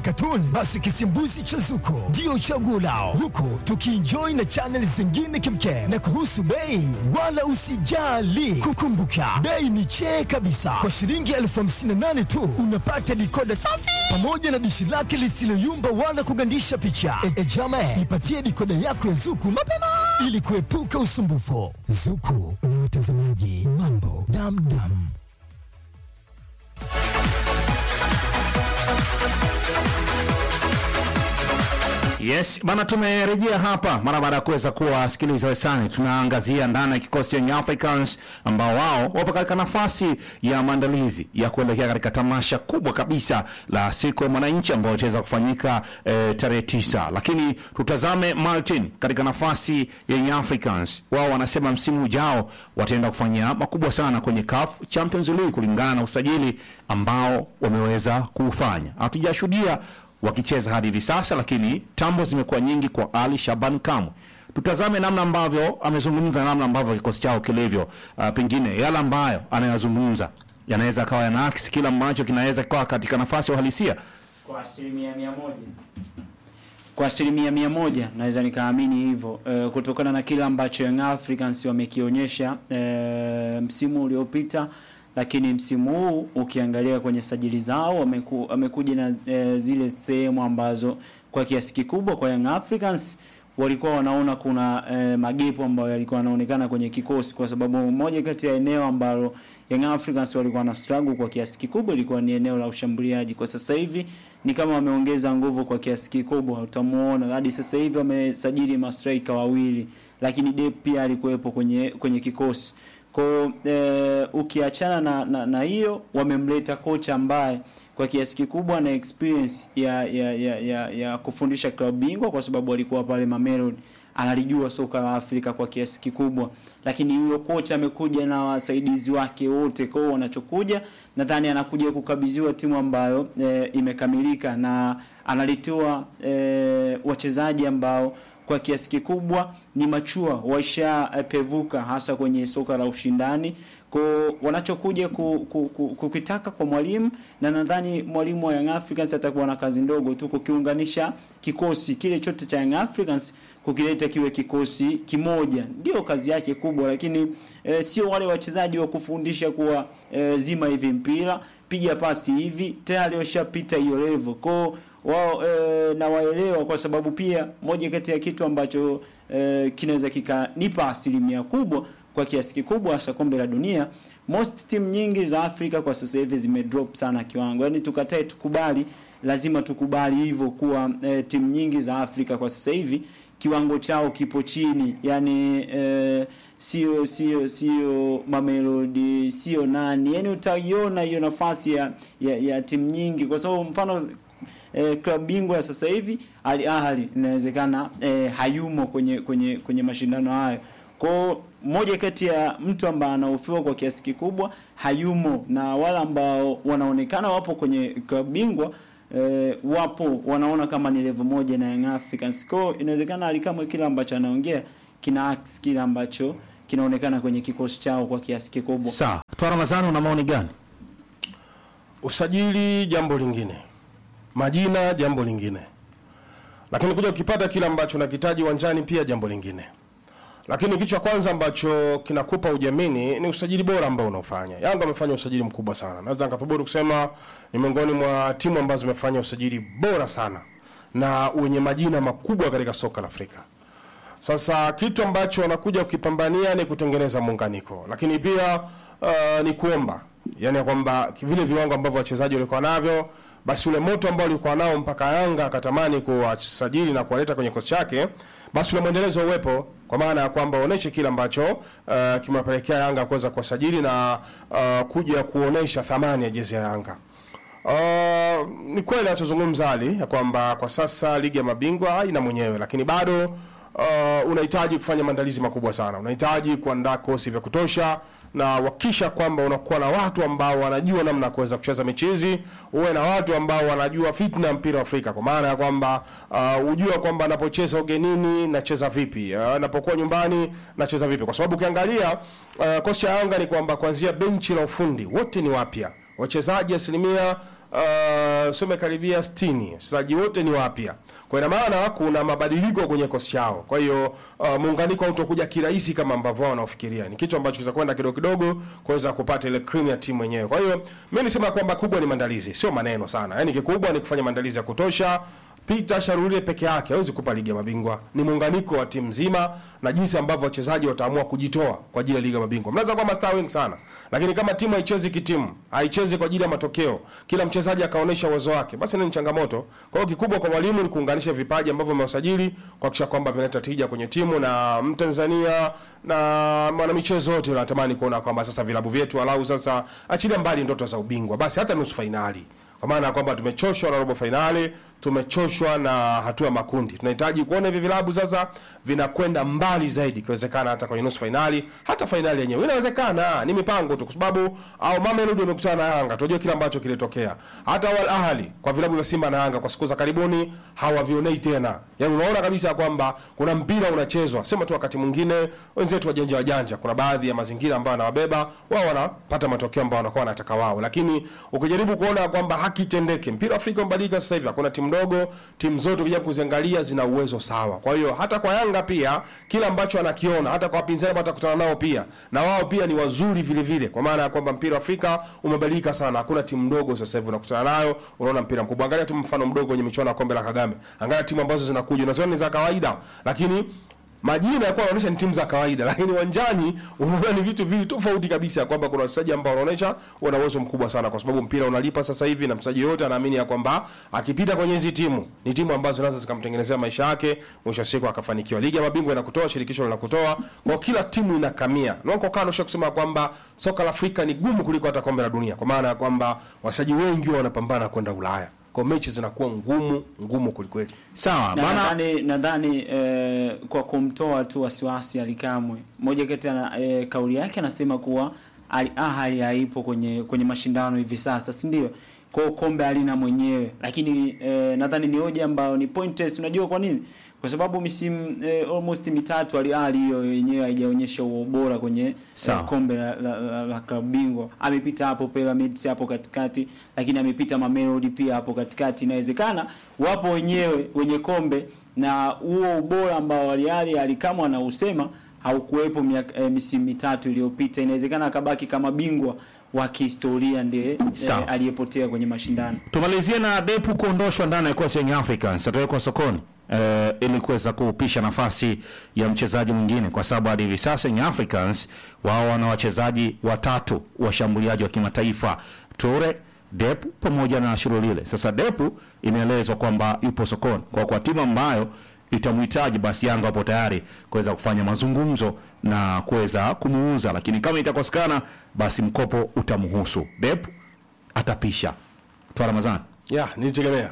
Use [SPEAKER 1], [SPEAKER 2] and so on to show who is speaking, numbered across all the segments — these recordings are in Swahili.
[SPEAKER 1] katuni, basi kisimbuzi cha Zuko ndio chaguo lao, huku tukienjoy na chaneli zingine kemkem. Na kuhusu bei, wala usijali, kukumbuka bei ni chee kabisa. Kwa shilingi elfu hamsini na nane tu unapata dikoda safi pamoja na dishi lake lisiloyumba wala kugandisha picha. E, e jame, ipatie dikoda yako ya Zuku mapema ili kuepuka usumbufu. Zuku ni watazamaji mambo damdam.
[SPEAKER 2] Yes, bana tumerejea hapa mara baada ya kuweza kuwasikiliza wesani. Tunaangazia ndani ya kikosi cha Young Africans ambao wao wapo katika nafasi ya maandalizi ya kuelekea katika tamasha kubwa kabisa la siku ya mwananchi ambayo itaweza kufanyika eh, tarehe tisa. Lakini tutazame Martin katika nafasi ya Young Africans. Wao wanasema msimu ujao wataenda kufanya makubwa sana kwenye CAF Champions League kulingana na usajili ambao wameweza kuufanya. Hatujashuhudia wakicheza hadi hivi sasa, lakini tambo zimekuwa nyingi kwa Ali Shaban Kamwe. Tutazame namna ambavyo amezungumza, namna ambavyo kikosi chao kilivyo. Uh, pengine yale ambayo anayazungumza yanaweza akawa yanaakisi kila ambacho kinaweza kuwa katika nafasi ya uhalisia.
[SPEAKER 3] Kwa asilimia mia moja kwa asilimia mia moja naweza nikaamini hivyo e, kutokana na kile ambacho Young Africans wamekionyesha e, msimu uliopita, lakini msimu huu ukiangalia kwenye sajili zao wameku, wamekuja na e, zile sehemu ambazo kwa kiasi kikubwa kwa Young Africans walikuwa wanaona kuna e, magepo ambayo yalikuwa yanaonekana kwenye kikosi, kwa sababu moja kati ya eneo ambalo Young Africans walikuwa na struggle kwa kiasi kikubwa ilikuwa ni eneo la ushambuliaji. Kwa sasa hivi ni kama wameongeza nguvu kwa kiasi kikubwa, utamuona hadi sasa hivi wamesajili mastrika wawili, lakini Dep pia alikuwepo kwenye kwenye kikosi kwa e, ukiachana na, na, na hiyo wamemleta kocha ambaye kwa kiasi kikubwa na experience ya ya, ya, ya, ya kufundisha klabu bingwa kwa sababu alikuwa pale Mamelodi analijua soka la Afrika kwa kiasi kikubwa, lakini huyo kocha amekuja na wasaidizi wake wote. Kwa hiyo wanachokuja, nadhani anakuja kukabidhiwa timu ambayo e, imekamilika na analitoa e, wachezaji ambao kwa kiasi kikubwa ni machua waishapevuka, hasa kwenye soka la ushindani kwa wanachokuja ku, ku, ku, kukitaka kwa mwalimu, na nadhani mwalimu wa Young Africans atakuwa na kazi ndogo tu kukiunganisha kikosi kile chote cha Young Africans kukileta kiwe kikosi kimoja, ndio kazi yake kubwa, lakini e, sio wale wachezaji wa kufundisha kuwa e, zima hivi mpira piga pasi hivi, tayari washapita hiyo level kwao wao e, na waelewa, kwa sababu pia moja kati ya kitu ambacho e, kinaweza kikanipa asilimia kubwa kwa kiasi kikubwa hasa kombe la dunia, most team nyingi za Afrika kwa sasa hivi zime drop sana kiwango. Yaani tukatae tukubali, lazima tukubali hivyo kuwa e, timu nyingi za Afrika kwa sasa hivi kiwango chao kipo chini, yani e, sio sio sio Mamelodi sio nani, yani utaiona hiyo nafasi ya, ya, ya timu nyingi, kwa sababu mfano e, klabu bingwa ya sasa hivi Al Ahly inawezekana e, hayumo kwenye kwenye kwenye mashindano hayo kwa moja kati ya mtu ambaye anahofiwa kwa kiasi kikubwa hayumo, na wale ambao wanaonekana wapo kwenye klabu bingwa e, wapo wanaona kama ni level moja na Young Africans. Kwa inawezekana alikamwe kile ambacho anaongea kina ax kile ambacho kinaonekana kwenye kikosi chao kwa kiasi kikubwa.
[SPEAKER 2] Sawa, Twa Ramadhani, una maoni gani?
[SPEAKER 4] Usajili jambo lingine, majina jambo lingine, lakini kuja ukipata kile ambacho unakitaji uwanjani pia jambo lingine. Lakini kitu cha kwanza ambacho kinakupa ujamini ni usajili bora ambao unaofanya. Yanga amefanya usajili mkubwa sana, naweza nikathubutu kusema ni miongoni mwa timu ambazo zimefanya usajili bora sana na wenye majina makubwa katika soka la Afrika. Sasa kitu ambacho wanakuja kukipambania ni kutengeneza muunganiko, lakini pia uh, ni kuomba yani ya kwamba vile viwango ambavyo wachezaji walikuwa navyo, basi ule moto ambao alikuwa nao mpaka Yanga akatamani kuwasajili na kuwaleta kwenye kikosi chake, basi ule mwendelezo uwepo, kwa maana ya kwamba oneshe kile ambacho uh, kimewapelekea Yanga kuweza kuwasajili na uh, kuja kuonesha thamani ya jezi ya Yanga. Uh, ni kweli anachozungumza Ali ya kwamba kwa sasa ligi ya mabingwa haina mwenyewe, lakini bado uh, unahitaji kufanya maandalizi makubwa sana. Unahitaji kuandaa kosi vya kutosha na wakisha kwamba unakuwa na watu ambao wanajua namna ya kuweza kucheza mechi hizi, uwe na watu ambao wanajua fitna ya mpira wa Afrika, kwa maana ya kwamba uh, ujua kwamba anapocheza ugenini nacheza vipi, uh, anapokuwa nyumbani nacheza vipi, kwa sababu ukiangalia uh, kosi cha Yanga ni kwamba kuanzia benchi la ufundi wote ni wapya wachezaji asilimia uh, sema karibia 60 wachezaji wote ni wapya kwa ina maana kuna mabadiliko kwenye kosi chao kwa hiyo uh, muunganiko hautokuja kirahisi kama ambavyo wao wanaofikiria ni kitu ambacho kitakwenda kidogo kidogo kuweza kupata ile cream ya timu yenyewe kwa hiyo mimi nisema kwamba kubwa ni maandalizi sio maneno sana yaani kikubwa ni kufanya maandalizi ya kutosha Peter Sharulie peke yake hawezi kupa ligi ya mabingwa. Ni muunganiko wa timu nzima na jinsi ambavyo wachezaji wataamua kujitoa kwa ajili ya ligi ya mabingwa. Mnaweza kuwa mastaa wengi sana, lakini kama timu haichezi kitimu, haichezi kwa ajili ya matokeo, kila mchezaji akaonyesha uwezo wake, basi ni changamoto. Kwa hiyo kikubwa kwa mwalimu ni kuunganisha vipaji ambavyo amewasajili kuhakikisha kwamba vinaleta tija kwenye timu na Mtanzania na mwanamichezo wote wanatamani kuona kwamba sasa vilabu vyetu walau sasa achilia mbali ndoto za ubingwa, basi hata nusu fainali kwa maana ya kwamba tumechoshwa na robo fainali, tumechoshwa na hatua ya makundi. Tunahitaji kuona hivi vilabu sasa vinakwenda mbali zaidi, ikiwezekana hata kwenye nusu fainali, hata fainali yenyewe inawezekana. Ni mipango tu, kwa sababu au Mamelodi wamekutana na Yanga, tunajua kile ambacho kilitokea. Hata Al Ahly kwa vilabu vya Simba na Yanga kwa siku za karibuni hawavionei tena, yaani unaona kabisa kwamba kuna mpira unachezwa. Sema tu wakati mwingine wenzetu wajanja wajanja, kuna baadhi ya mazingira ambayo wanawabeba wao, wanapata matokeo ambayo wanakuwa wanataka wao, lakini ukijaribu kuona kwamba haki itendeke, mpira wa Afrika umebadilika sasa hivi, hakuna timu ndogo, timu zote ukija kuziangalia zina uwezo sawa. Kwa hiyo hata kwa Yanga pia kila ambacho anakiona, hata kwa wapinzani ambao atakutana nao pia, na wao pia ni wazuri vile vile, kwa maana ya kwamba mpira wa Afrika umebadilika sana. Hakuna timu ndogo sasa hivi unakutana nayo, unaona mpira mkubwa. Angalia tu mfano mdogo kwenye michuano ya kombe la Kagame, angalia timu ambazo zinakuja, unaziona ni za kawaida, lakini majina yakuwa yanaonyesha ni timu za kawaida, lakini uwanjani unaona ni vitu vili tofauti kabisa, kwamba kuna wachezaji ambao wanaonyesha wana uwezo mkubwa sana, kwa sababu mpira unalipa sasa hivi, na mchezaji yote anaamini ya kwamba akipita kwenye hizi timu ni timu ambazo zinaweza zikamtengenezea maisha yake, mwisho wa siku akafanikiwa. Ligi ya mabingwa inakutoa, shirikisho linakutoa, kwa kila timu inakamia. Nonko kano sha kusema kwamba soka la Afrika ni gumu kuliko hata kombe la dunia, kwa maana ya kwamba wachezaji wengi wanapambana kwenda Ulaya, kwa mechi zinakuwa ngumu ngumu kulikweli.
[SPEAKER 2] Sawa
[SPEAKER 3] Na
[SPEAKER 2] bana,
[SPEAKER 3] nadhani nadhani eh, kwa kumtoa tu wasiwasi Alikamwe, moja kati ya eh, kauli yake anasema kuwa Al Ahly haipo kwenye kwenye mashindano hivi sasa, si ndio? Kwa hiyo kombe halina mwenyewe, lakini eh, nadhani ni hoja ambayo ni pointless. Unajua kwa nini? Kwa sababu misimu eh, almost mitatu Al Ahly hiyo yenyewe haijaonyesha huo ubora kwenye eh,
[SPEAKER 2] Sawa.
[SPEAKER 3] kombe la, la, la, la klabu bingwa. Amepita hapo Pyramids hapo katikati, lakini amepita Mamelodi pia hapo katikati. Inawezekana wapo wenyewe wenye kombe na huo ubora ambao Al Ahly alikamwa anausema haukuwepo miaka- eh, misimu mitatu iliyopita. Inawezekana akabaki kama bingwa wa kihistoria ndiye eh,
[SPEAKER 2] Sawa.
[SPEAKER 3] aliyepotea kwenye mashindano.
[SPEAKER 2] tumalizie na Depu kuondoshwa ndani ya kikosi cha Young Africans, atawekwa sokoni eh, ili kuweza kuupisha nafasi ya mchezaji mwingine, kwa sababu hadi hivi sasa Young Africans wao wana wachezaji watatu washambuliaji wa kimataifa Toure, Depu pamoja na Shirolile. Sasa Depu inaelezwa kwamba yupo sokoni kwa kwa timu ambayo itamhitaji, basi Yanga wapo tayari kuweza kufanya mazungumzo na kuweza kumuuza, lakini kama itakosekana, basi mkopo utamhusu Depu atapisha Twa Ramadhani.
[SPEAKER 4] ya nilitegemea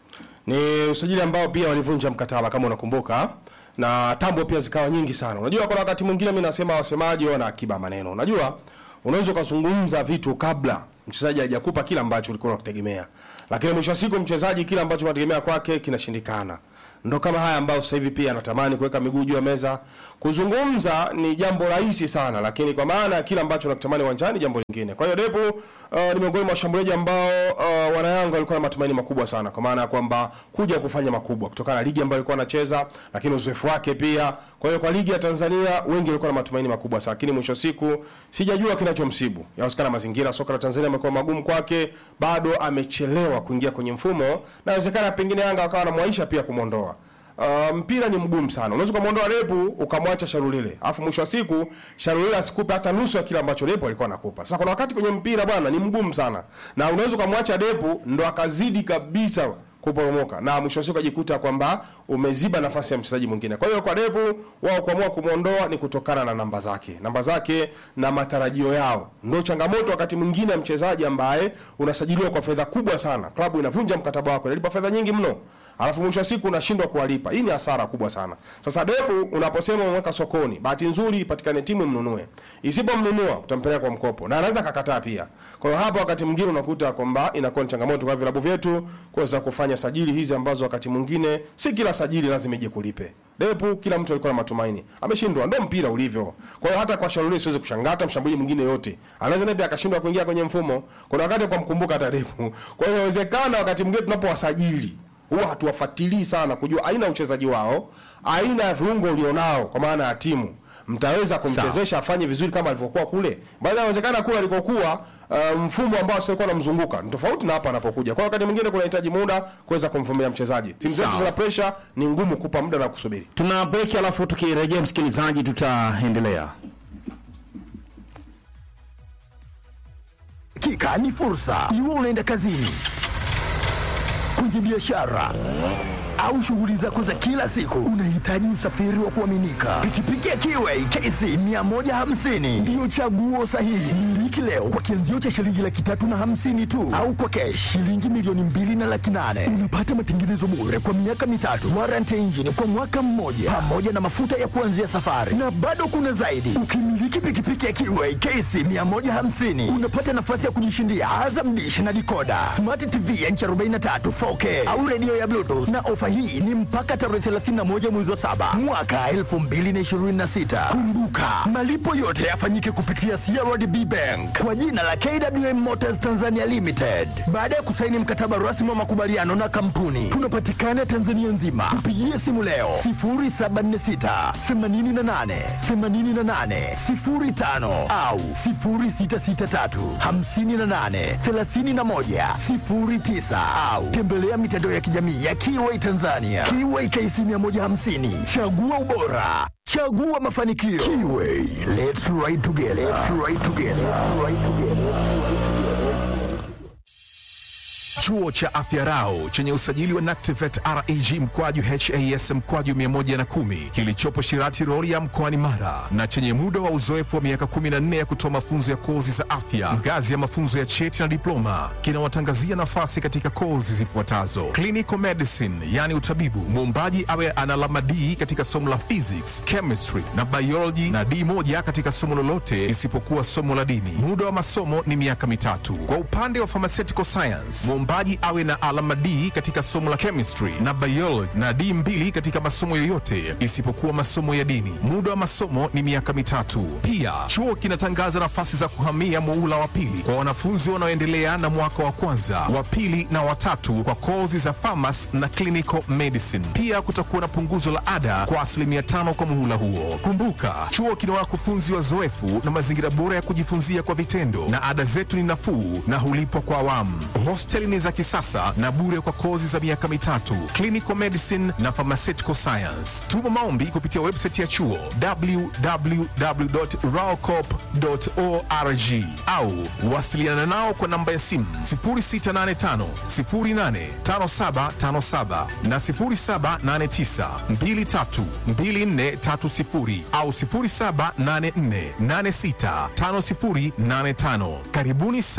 [SPEAKER 4] ni usajili ambao pia walivunja mkataba kama unakumbuka na tambo pia zikawa nyingi sana unajua kuna wakati mwingine mi nasema wasemaji wana akiba maneno unajua unaweza ukazungumza vitu kabla mchezaji hajakupa kile ambacho ulikuwa unakutegemea lakini mwisho wa siku mchezaji kile ambacho unategemea kwake kinashindikana ndo kama haya ambayo sasa hivi pia anatamani kuweka miguu juu ya meza kuzungumza ni jambo rahisi sana lakini kwa maana ya kile ambacho unakitamani uwanjani jambo lingine kwa hiyo depu uh, ni miongoni mwa washambuliaji ambao uh, wanayanga walikuwa na matumaini makubwa sana kwa maana ya kwamba kuja kufanya makubwa kutokana na ligi ambayo alikuwa anacheza lakini uzoefu wake pia kwa hiyo kwa ligi ya tanzania wengi walikuwa na matumaini makubwa sana lakini mwisho wa siku sijajua kinachomsibu yawezekana mazingira soka la tanzania amekuwa magumu kwake bado amechelewa kuingia kwenye mfumo na inawezekana pengine yanga wakawa wanamwaisha pia kumwondoa Uh, mpira ni mgumu sana. Unaweza ukamwondoa Lepu ukamwacha Sharulile, alafu mwisho wa siku Sharulile asikupe hata nusu ya kile ambacho Lepu alikuwa anakupa. Sasa kuna wakati kwenye mpira bwana ni mgumu sana, na unaweza ukamwacha Lepu ndo akazidi kabisa kuporomoka na mwisho wa siku ajikuta kwamba umeziba nafasi ya mchezaji mwingine. Kwa hiyo kwa Depu wao kuamua kumwondoa ni kutokana na namba zake, namba zake na matarajio yao. Ndio changamoto wakati mwingine ya mchezaji ambaye unasajiliwa kwa fedha kubwa sana, klabu inavunja mkataba wako, inalipa fedha nyingi mno, alafu mwisho wa siku unashindwa kuwalipa. Hii ni hasara kubwa sana. Sasa Depu unaposema umeweka sokoni, bahati nzuri ipatikane timu mnunue, isipomnunua utampeleka kwa mkopo na anaweza kakataa pia. Kwa hiyo hapa wakati mwingine unakuta kwamba inakuwa ni changamoto kwa vilabu vyetu kuweza kufanya kufanya sajili hizi ambazo wakati mwingine si kila sajili lazima ije kulipe. Depu kila mtu alikuwa na matumaini. Ameshindwa, ndio mpira ulivyo. Kwa hiyo hata kwa Shaluli siwezi kushangaa hata mshambuliaji mwingine yote. Anaweza naye pia akashindwa kuingia kwenye mfumo. Kuna wakati kwa mkumbuka hata Depu. Kwa hiyo inawezekana wakati mwingine tunapowasajili huwa hatuwafuatilii sana kujua aina ya uchezaji wao, aina ya viungo ulionao kwa maana ya timu mtaweza kumchezesha afanye vizuri kama alivyokuwa kule. Baada inawezekana kule alikokuwa uh, mfumo ambao sasa unamzunguka ni tofauti na hapa anapokuja. Kwa hiyo wakati mwingine kunahitaji muda kuweza kumvumilia mchezaji. Timu zetu
[SPEAKER 2] Sawa.
[SPEAKER 4] zina pressure, ni ngumu kupa muda na kusubiri.
[SPEAKER 2] Tuna break alafu tukirejea msikilizaji tutaendelea.
[SPEAKER 1] Hakika ni fursa. Iwe unaenda kazini, kwenye biashara au shughuli zako za kila siku, unahitaji usafiri wa kuaminika. Pikipiki ya Kiway KC 150 ndiyo chaguo sahihi. Miliki leo kwa kianzio cha shilingi laki tatu na hamsini tu, au kwa kesh shilingi milioni mbili na laki nane. Unapata matengenezo bure kwa miaka mitatu, warranty ya injini kwa mwaka mmoja, pamoja na mafuta ya kuanzia safari, na bado kuna zaidi. Ukimiliki pikipiki ya Kiway KC 150 unapata nafasi ya kujishindia Azam Dish na dikoda, smart TV ya inchi 43 4K au redio ya Bluetooth, na ofa hii ni mpaka tarehe 31 mwezi wa saba mwaka 2026. Kumbuka, malipo yote yafanyike kupitia CRDB Bank kwa jina la KWM Motors Tanzania Limited. Baada ya kusaini mkataba rasmi wa makubaliano na kampuni, tunapatikana Tanzania nzima. Tupigie simu leo 0746 88 88 05 au 0663 58 31 09 au tembelea mitandao ya kijamii ya Kiway Tanzania. Kiway KC 150, chagua ubora, chagua mafanikio. Kiway, let's ride together. Let's ride together. Let's ride together.
[SPEAKER 5] Chuo cha Afya Rau chenye usajili wa NACTIVET REG mkwaju HAS mkwaju 110 kilichopo Shirati Rorya mkoani Mara na chenye muda wa uzoefu wa miaka 14 ya kutoa mafunzo ya kozi za afya ngazi ya mafunzo ya cheti na diploma kinawatangazia nafasi katika kozi zifuatazo: clinical medicine, yani utabibu, muombaji awe ana alama D katika somo la physics, chemistry na biology na D moja katika somo lolote isipokuwa somo la dini. Muda wa masomo ni miaka mitatu. Kwa upande wa pharmaceutical science, mwombaji awe na alama D katika somo la chemistry na biology na D mbili katika masomo yoyote isipokuwa masomo ya dini. Muda wa masomo ni miaka mitatu. Pia chuo kinatangaza nafasi za kuhamia muula wa pili kwa wanafunzi wanaoendelea na mwaka wa kwanza, wa pili na watatu kwa kozi za pharmacy na clinical medicine. Pia kutakuwa na punguzo la ada kwa asilimia tano kwa muhula huo. Kumbuka, chuo kina wakufunzi wazoefu na mazingira bora ya kujifunzia kwa vitendo, na ada zetu ni nafuu na hulipwa kwa awamu. Hosteli ni za kisasa na bure kwa kozi za miaka mitatu, clinical medicine na pharmaceutical science. Tuma maombi kupitia website ya chuo www.raocop.org au wasiliana nao kwa namba ya simu 0685 085757 na 0789 232430 au 0784 865085. Karibuni sana.